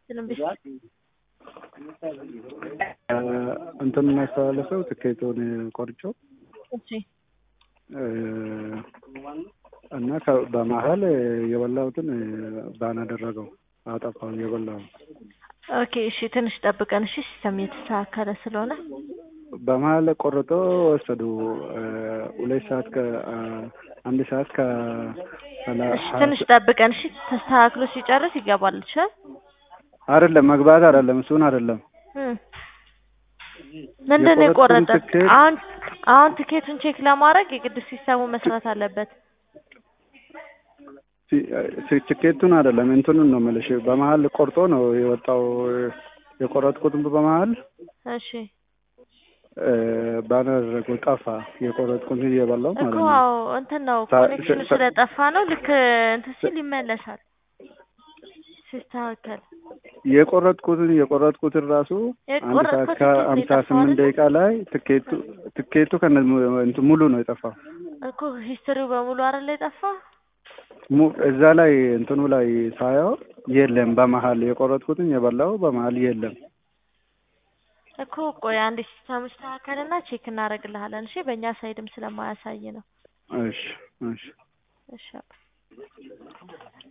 ምንም ቢስ እንትን የሚያስተላልፈው ትኬቱን ቆርጬው እሺ እና ከ- በመሀል የበላሁትን ባን አደረገው አጠፋው የበላው ኦኬ እሺ ትንሽ ጠብቀን እሺ ሲስተም እየተስተካከለ ስለሆነ በመሀል ቆርጦ ወሰዱ ሁለት ሰዓት ከ አንድ ሰዓት ከ እሺ ትንሽ ጠብቀን እሺ ተስተካክሎ ሲጨርስ ይገባል ይችላል አይደለም መግባት አይደለም እሱን አይደለም እም። ምንድን ነው የቆረጥኩትን የቆረጠ ትኬት- አሁን አሁን ቲኬቱን ቼክ ለማድረግ የግድ ሲስተሙ መስራት አለበት ሲ- ሲ- ትኬቱን አይደለም እንትኑን ነው የምልሽ በመሀል ቆርጦ ነው የወጣው የቆረጥኩትን በመሀል እሺ ባናደረገው ጠፋ የቆረጥኩትን እየበላው እኮ ማለት ነው አዎ እንትን ነው ሳ- ኮኔክሽኑ ሳ- ስለጠፋ ነው ልክ እንትን ሲል ይመለሳል ሲስተካከል የቆረጥኩትን የቆረጥኩትን ራሱ አንድ ሰዓት የቆረጥኩት ከሀምሳ ትኬት ስምንት የጠፋው ደቂቃ ላይ ትኬቱ ትኬቱ ከነ እንትን ሙሉ ነው የጠፋው እኮ ሂስትሪው በሙሉ አይደል የጠፋ ሙ- እዛ ላይ እንትኑ ላይ ሳየው የለም በመሀል የቆረጥኩትን የበላው በመሀል የለም እኮ ቆይ አንድ ሲስተም ይስተካከልና ቼክ እናደርግልሃለን እሺ በእኛ ሳይድም ስለማያሳይ ነው እሺ እሺ እሺ